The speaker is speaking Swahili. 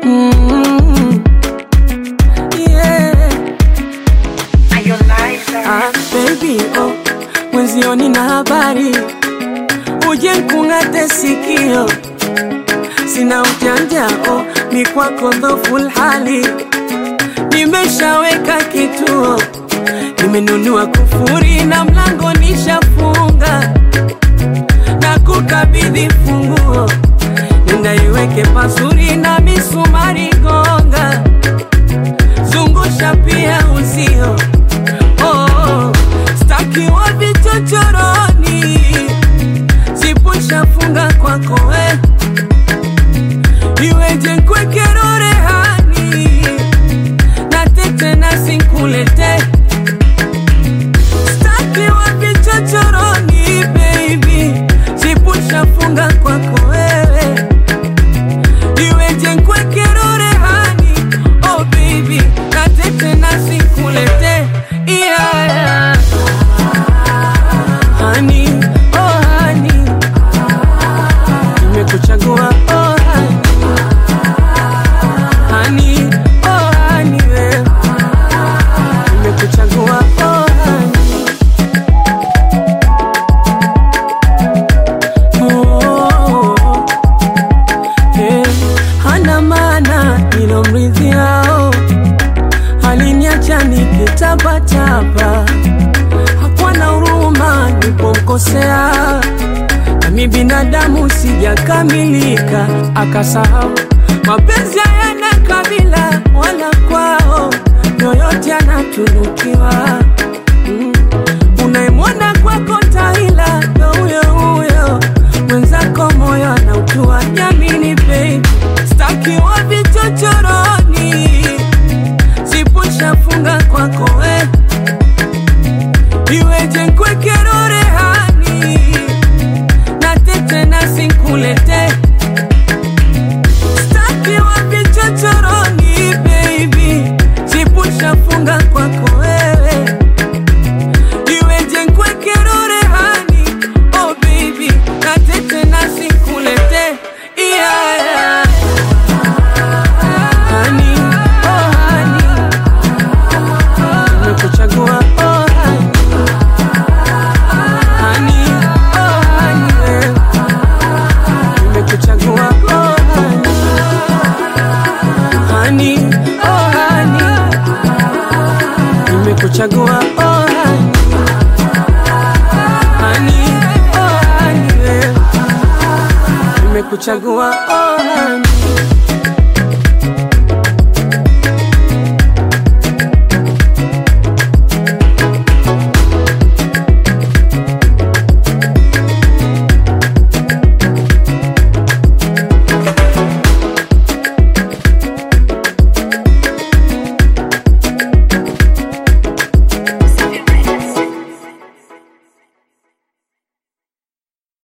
Mm, yeah. Ah, baby, oh, mwenzioni na habari uje nkung'ate sikio, sina ujanja oh, ni kwako dhoful hali, nimeshaweka kituo, nimenunua kufuri na mlango nishafunga, na kukabidhi funguo, nenda iweke pazuri na misumari gonga, zungusha pia uzio oh, staki wa vichochoroni, sipushafunga kwako we, iweje nkwekero rehani na tete na sinkulete staki wa vichochoroni baby, sipushafunga kwako wewe, iweje nkwekero rehani oh baby, na tete na sinkulete yeah, yeah. Honey, oh honey, nimekuchagua oh honey, honey, oh honey, wewe nimekuchagua oh honey. Oh, eh, hana maana nilomridhiao, aliniacha nikitapatapa, hakuwa na huruma nilipomkosea, nami binadamu sijakamilika, akasahau mapenzi hayana kabila wala kwao, yoyote anatunukiwa mm. Unayemwona kwako taila ndo huyo huyo, mwenzako moyo anautua. Jamini babe, staki wa vichochoroni, sipushafunga kwako we, iweje nkwekero rehani na tete na sinkulete staki wa vichochoroni baby, sipushafunga kwako wewe iweje nkwekero rehani oh baby natete nasikulete yeah, yeah. Honey, oh honey, nimekuchagua oh honey. Honey, oh honey, wewe. nimekuchagua oh honey. Honey, oh honey, nimekuchagua oh honey. Honey, oh honey, wewe. nimekuchagua oh honey.